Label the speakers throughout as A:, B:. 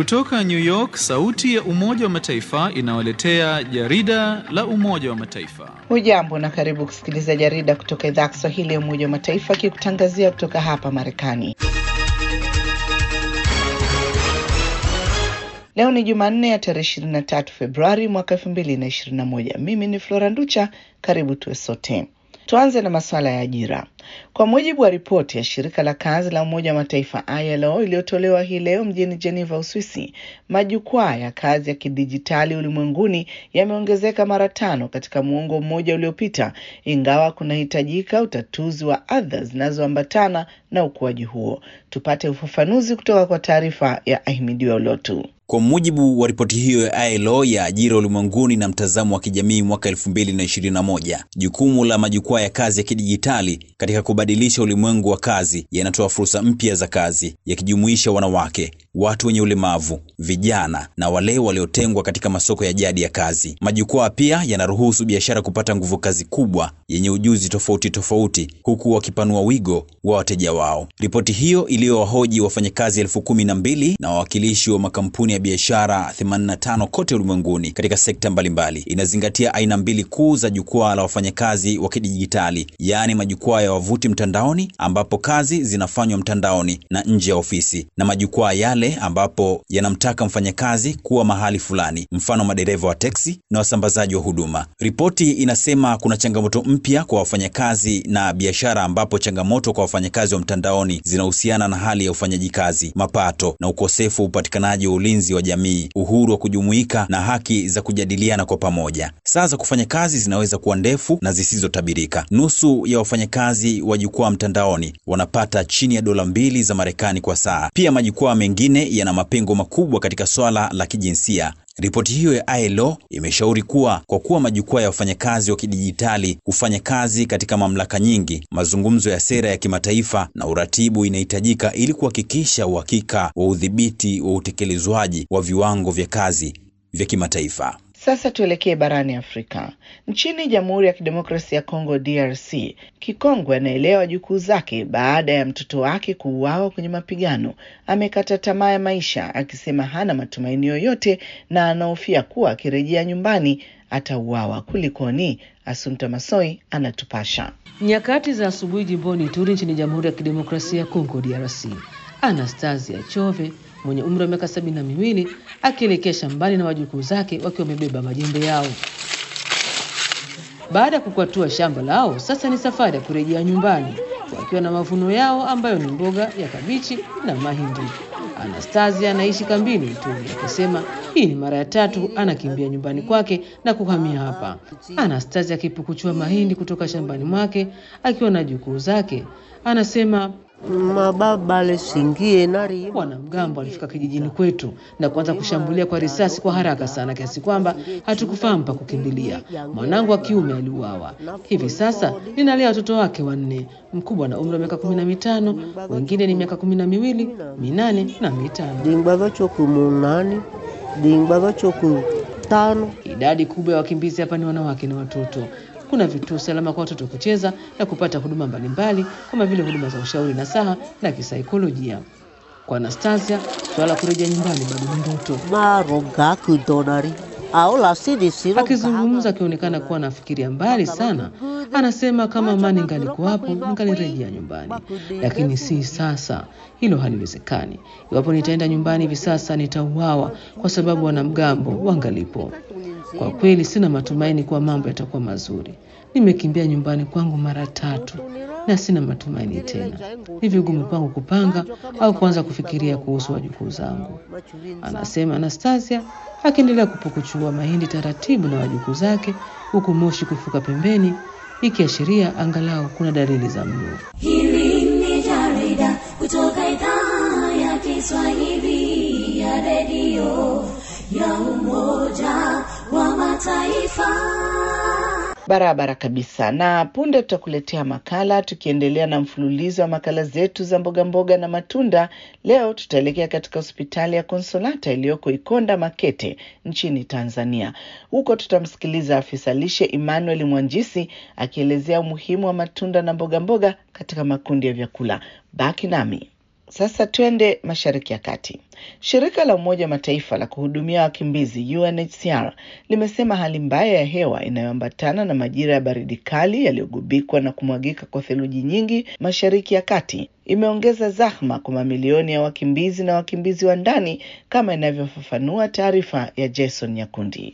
A: Kutoka New York, sauti ya Umoja wa Mataifa inawaletea jarida la Umoja wa Mataifa.
B: Hujambo na karibu kusikiliza jarida kutoka idhaa ya Kiswahili ya Umoja wa Mataifa ikikutangazia kutoka hapa Marekani. Leo ni Jumanne ya tarehe 23 Februari mwaka 2021. Mimi ni Flora Nducha, karibu tuwe sote. Tuanze na masuala ya ajira. Kwa mujibu wa ripoti ya shirika la kazi la Umoja wa Mataifa ILO iliyotolewa hii leo mjini Geneva, Uswisi, majukwaa ya kazi ya kidijitali ulimwenguni yameongezeka mara tano katika muongo mmoja uliopita, ingawa kunahitajika utatuzi wa adha zinazoambatana na ukuaji huo. Tupate ufafanuzi kutoka kwa taarifa ya Ahimidiwa Ulotu.
C: Kwa mujibu wa ripoti hiyo ya ILO ya ajira ulimwenguni na mtazamo wa kijamii mwaka 2021, jukumu la majukwaa ya kazi ya kidijitali katika kubadilisha ulimwengu wa kazi yanatoa fursa mpya za kazi yakijumuisha wanawake, watu wenye ulemavu, vijana na wale waliotengwa katika masoko ya jadi ya kazi. Majukwaa pia yanaruhusu biashara kupata nguvu kazi kubwa yenye ujuzi tofauti tofauti, huku wakipanua wigo wa wateja wao. Ripoti hiyo iliyowahoji wafanyakazi elfu kumi na mbili na wawakilishi wa makampuni ya biashara 85 kote ulimwenguni katika sekta mbalimbali inazingatia aina mbili kuu za jukwaa la wafanyakazi wa kidijitali, yaani majukwaa ya wavuti mtandaoni ambapo kazi zinafanywa mtandaoni na nje ya ofisi, na majukwaa yale ambapo yanamtaka mfanyakazi kuwa mahali fulani, mfano madereva wa teksi na wasambazaji wa huduma. Ripoti inasema kuna changamoto mpya kwa wafanyakazi na biashara, ambapo changamoto kwa wafanyakazi wa mtandaoni zinahusiana na hali ya ufanyaji kazi, mapato na ukosefu wa upatikanaji wa ulinzi wa jamii, uhuru wa kujumuika na haki za kujadiliana kwa pamoja. Saa za kufanya kazi zinaweza kuwa ndefu na zisizotabirika. Nusu ya wafanyakazi wa jukwaa mtandaoni wanapata chini ya dola mbili za Marekani kwa saa. Pia majukwaa mengine yana mapengo makubwa katika swala la kijinsia. Ripoti hiyo ya ILO imeshauri kuwa kwa kuwa majukwaa ya wafanyakazi wa kidijitali hufanya kazi katika mamlaka nyingi, mazungumzo ya sera ya kimataifa na uratibu inahitajika ili kuhakikisha uhakika wa udhibiti wa utekelezwaji wa viwango vya kazi vya kimataifa.
B: Sasa tuelekee barani Afrika. Nchini Jamhuri ya Kidemokrasia ya Kongo, DRC, kikongwe anaelewa jukuu zake baada ya mtoto wake kuuawa kwenye mapigano. Amekata tamaa ya maisha, akisema hana matumaini yoyote na anahofia kuwa akirejea nyumbani atauawa. Kulikoni? Asunta Masoi anatupasha.
D: Nyakati za asubuhi jimboni Ituri nchini Jamhuri ya Kidemokrasia ya Kongo, DRC, Anastasia Chove mwenye umri wa miaka sabini na miwili akielekea shambani na wajukuu zake wakiwa wamebeba majembe yao. Baada ya kukwatua shamba lao, sasa ni safari ya kurejea nyumbani wakiwa na mavuno yao ambayo ni mboga ya kabichi na mahindi. Anastasia anaishi kambini Ituri, akisema hii ni mara ya tatu anakimbia nyumbani kwake na kuhamia hapa. Anastasia akipukuchua mahindi kutoka shambani mwake akiwa na jukuu zake, anasema wanamgambo walifika kijijini kwetu na kuanza kushambulia kwa risasi kwa haraka sana kiasi kwamba hatukufahamu pa kukimbilia. Mwanangu wa kiume aliuawa. Hivi sasa ninalea watoto wake wanne, mkubwa na umri wa miaka kumi na mitano, wengine ni miaka kumi na miwili, minane na mitano. Idadi kubwa ya wakimbizi hapa ni wanawake na watoto. Kuna vituo salama kwa watoto kucheza na kupata huduma mbalimbali kama vile huduma za ushauri na saha na kisaikolojia. Kwa Anastasia, swala la kurejea nyumbani bado ni ndoto. Akizungumza akionekana kuwa anafikiria mbali sana, anasema kama amani ingalikuwapo ningalirejea nyumbani, lakini si sasa. Hilo haliwezekani. Iwapo nitaenda nyumbani hivi sasa, nitauawa kwa sababu wanamgambo wangalipo. Kwa kweli sina matumaini kuwa mambo yatakuwa mazuri. Nimekimbia nyumbani kwangu mara tatu na sina matumaini tena. Ni vigumu kwangu kupanga au kuanza kufikiria kuhusu wajukuu zangu, anasema Anastasia, akiendelea kupukuchua mahindi taratibu na wajukuu zake, huku moshi kufuka pembeni, ikiashiria angalau kuna dalili za mlo.
E: Hili ni jarida kutoka idhaa ya Kiswahili ya redio ya Umoja wa Mataifa.
B: Barabara kabisa. Na punde tutakuletea makala, tukiendelea na mfululizo wa makala zetu za mboga mboga na matunda. Leo tutaelekea katika hospitali ya Konsolata iliyoko Ikonda Makete nchini Tanzania. Huko tutamsikiliza afisa lishe Emmanuel Mwanjisi akielezea umuhimu wa matunda na mboga mboga katika makundi ya vyakula. Baki nami. Sasa twende Mashariki ya Kati. Shirika la Umoja wa Mataifa la kuhudumia wakimbizi UNHCR limesema hali mbaya ya hewa inayoambatana na majira ya baridi kali yaliyogubikwa na kumwagika kwa theluji nyingi Mashariki ya Kati imeongeza zahma kwa mamilioni ya wakimbizi na wakimbizi wa ndani, kama inavyofafanua taarifa ya Jason Nyakundi.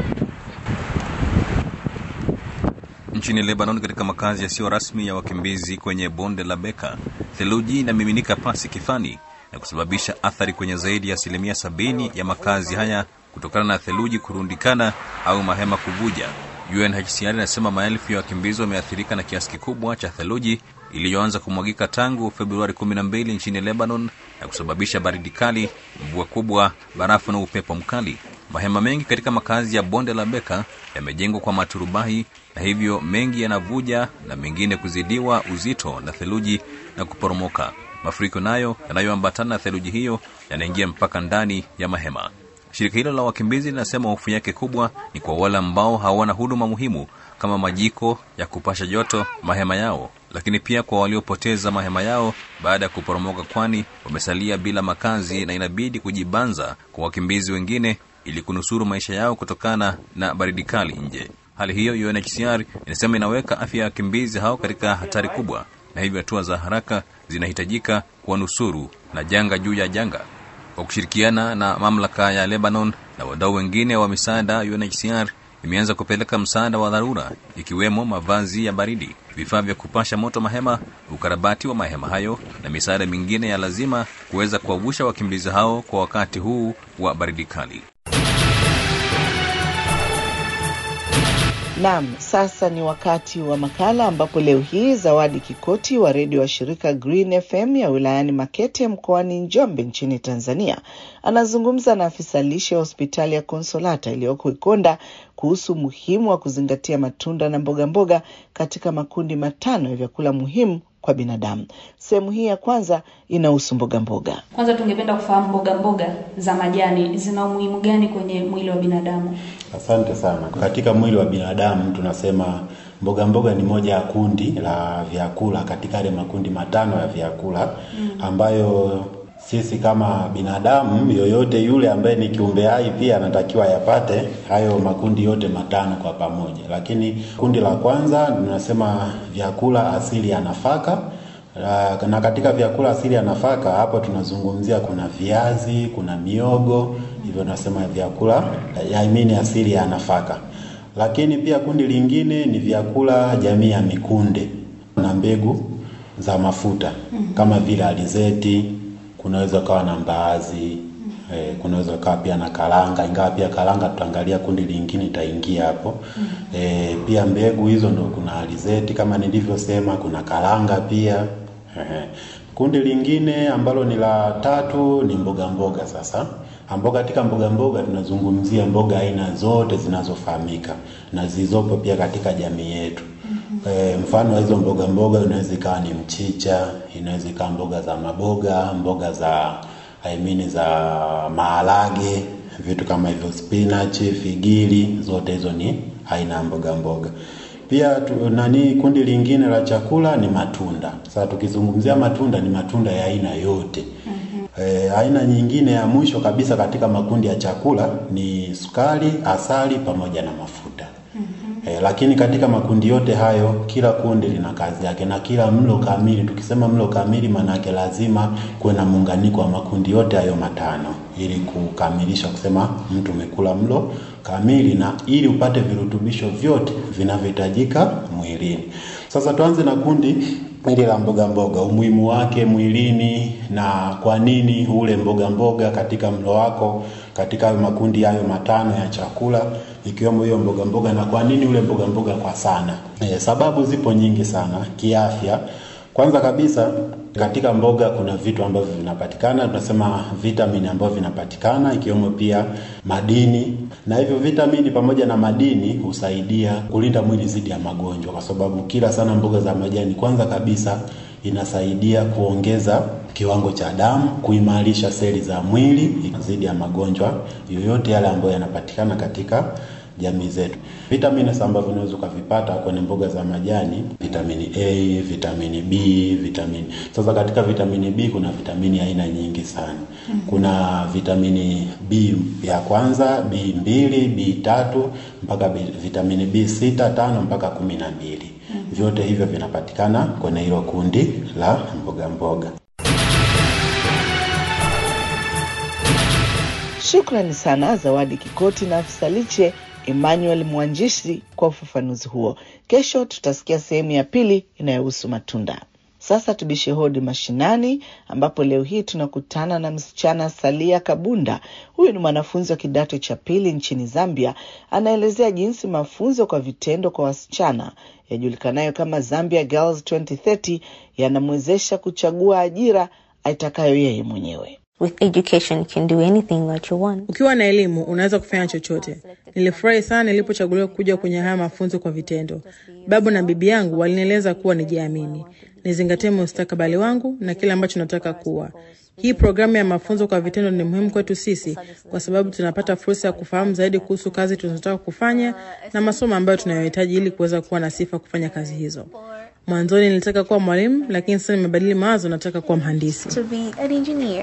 C: Nchini Lebanon, katika makazi yasiyo rasmi ya wakimbizi kwenye bonde la Beka, theluji inamiminika pasi kifani na kusababisha athari kwenye zaidi ya asilimia sabini ya makazi haya kutokana na theluji kurundikana au mahema kuvuja. UNHCR inasema maelfu ya wakimbizi wameathirika na kiasi kikubwa cha theluji iliyoanza kumwagika tangu Februari 12 nchini Lebanon na kusababisha baridi kali, mvua kubwa, barafu na upepo mkali. Mahema mengi katika makazi ya bonde la Beka yamejengwa kwa maturubai na hivyo mengi yanavuja na mengine kuzidiwa uzito na theluji na kuporomoka. Mafuriko nayo yanayoambatana na theluji hiyo yanaingia mpaka ndani ya mahema. Shirika hilo la wakimbizi linasema hofu yake kubwa ni kwa wale ambao hawana huduma muhimu kama majiko ya kupasha joto mahema yao, lakini pia kwa waliopoteza mahema yao baada ya kuporomoka, kwani wamesalia bila makazi na inabidi kujibanza kwa wakimbizi wengine ili kunusuru maisha yao kutokana na baridi kali nje. Hali hiyo UNHCR inasema inaweka afya ya wakimbizi hao katika hatari kubwa, na hivyo hatua za haraka zinahitajika kuwanusuru na janga juu ya janga. Kwa kushirikiana na mamlaka ya Lebanon na wadau wengine wa misaada, UNHCR imeanza kupeleka msaada wa dharura ikiwemo mavazi ya baridi, vifaa vya kupasha moto mahema, ukarabati wa mahema hayo na misaada mingine ya lazima kuweza kuwavusha wakimbizi hao kwa wakati huu wa baridi kali.
B: Naam, sasa ni wakati wa makala ambapo leo hii Zawadi Kikoti wa redio wa shirika Green FM ya wilayani Makete mkoani Njombe nchini Tanzania anazungumza na afisa lishe ya hospitali ya Konsolata iliyoko Ikonda kuhusu umuhimu wa kuzingatia matunda na mboga mboga katika makundi matano ya vyakula muhimu kwa binadamu. Sehemu hii ya kwanza inahusu mboga mboga.
F: Kwanza tungependa kufahamu mboga mboga za majani zina umuhimu gani kwenye mwili wa binadamu?
G: Asante sana. Katika mwili wa binadamu tunasema mboga mboga ni moja ya kundi la vyakula katika yale makundi matano ya vyakula ambayo sisi kama binadamu yoyote yule ambaye ni kiumbe hai pia anatakiwa yapate hayo makundi yote matano kwa pamoja. Lakini kundi la kwanza tunasema vyakula asili ya nafaka. Uh, na katika vyakula asili ya nafaka hapo tunazungumzia kuna viazi, kuna miogo, hivyo nasema vyakula ya imini asili ya nafaka. Lakini pia kundi lingine ni vyakula jamii ya mikunde na mbegu za mafuta kama vile alizeti, kunaweza ukawa na mbaazi eh, kunaweza ukawa pia na karanga, ingawa pia karanga tutaangalia kundi lingine itaingia hapo eh, pia mbegu hizo ndo kuna alizeti kama nilivyosema, kuna karanga pia eh. Kundi lingine ambalo ni la tatu ni mboga mboga. Sasa ambao katika mboga mboga tunazungumzia mboga aina zote zinazofahamika na zilizopo pia katika jamii yetu. E, mfano wa hizo mboga mboga inaweza ikawa ni mchicha, inaweza ikawa mboga za maboga, mboga za I mean za maharage, vitu kama hivyo, spinach, figili, zote hizo ni aina ya mboga mboga. Pia tu, nani kundi lingine la chakula ni matunda. Sasa tukizungumzia matunda ni matunda ya aina yote. E, aina nyingine ya mwisho kabisa katika makundi ya chakula ni sukari, asali pamoja na mafuta. E, lakini katika makundi yote hayo kila kundi lina kazi yake na kila mlo kamili. Tukisema mlo kamili, maana yake lazima kuwe na muunganiko wa makundi yote hayo matano ili kukamilisha kusema mtu umekula mlo kamili na ili upate virutubisho vyote vinavyohitajika mwilini. Sasa tuanze na kundi hili la mboga mboga, umuhimu wake mwilini na kwa nini ule mboga mboga katika mlo wako katika hayo makundi hayo matano ya chakula ikiwemo hiyo mboga mboga, na kwa nini ule mboga mboga kwa sana. E, sababu zipo nyingi sana kiafya. Kwanza kabisa katika mboga kuna vitu ambavyo vinapatikana, tunasema vitamini ambavyo vinapatikana ikiwemo pia madini, na hivyo vitamini pamoja na madini husaidia kulinda mwili dhidi ya magonjwa, kwa sababu kila sana mboga za majani, kwanza kabisa inasaidia kuongeza kiwango cha damu, kuimarisha seli za mwili dhidi ya magonjwa yoyote yale ambayo yanapatikana katika jamii zetu. Vitamins ambavyo unaweza ukavipata kwenye mboga za majani, vitamini A, vitamini B, vitamini sasa. Katika vitamini B kuna vitamini aina nyingi sana. Kuna vitamini B ya kwanza, B mbili, B tatu mpaka B, vitamini B sita, tano mpaka kumi na mbili. Vyote hivyo vinapatikana kwenye hilo kundi la mboga mboga.
B: Shukrani sana Zawadi Kikoti na afisa lishe Emmanuel Mwanjishi kwa ufafanuzi huo. Kesho tutasikia sehemu ya pili inayohusu matunda. Sasa tubishe hodi mashinani, ambapo leo hii tunakutana na msichana Salia Kabunda. Huyu ni mwanafunzi wa kidato cha pili nchini Zambia. Anaelezea jinsi mafunzo kwa vitendo kwa wasichana yajulikanayo kama Zambia Girls 2030 yanamwezesha kuchagua ajira aitakayo yeye mwenyewe.
H: With education, you can do anything that you want.
I: Ukiwa na elimu unaweza kufanya chochote. Nilifurahi sana nilipochaguliwa kuja kwenye haya mafunzo kwa vitendo. Babu na bibi yangu walinieleza kuwa nijiamini, nizingatie mustakabali wangu na kile ambacho nataka kuwa. Hii programu ya mafunzo kwa vitendo ni muhimu kwetu sisi kwa sababu tunapata fursa ya kufahamu zaidi kuhusu kazi tunazotaka kufanya na masomo ambayo tunayohitaji ili kuweza kuwa na sifa kufanya kazi hizo. Mwanzoni nilitaka kuwa mwalimu, lakini sasa nimebadili mawazo, nataka kuwa mhandisi.
H: To be an engineer.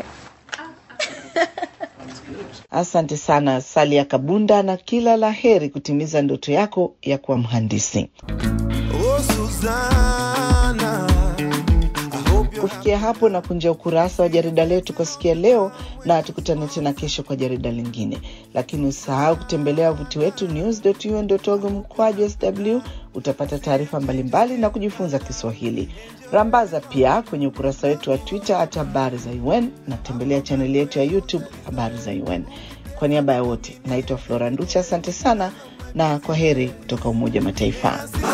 B: Asante sana Salia Kabunda, na kila la heri kutimiza ndoto yako ya kuwa mhandisi.
J: Oh, Susanna, I hope you're
B: Kufikia hapo na kunja ukurasa wa jarida letu kwa siku ya leo, na tukutane tena kesho kwa jarida lingine, lakini usahau kutembelea wavuti wetu news.un.org mkwaju sw. Utapata taarifa mbalimbali na kujifunza Kiswahili. Rambaza pia kwenye ukurasa wetu wa Twitter hata habari za UN na tembelea chaneli yetu ya YouTube habari za UN. Kwa niaba ya wote, naitwa Flora Nducha, asante sana na kwa heri kutoka Umoja wa Mataifa.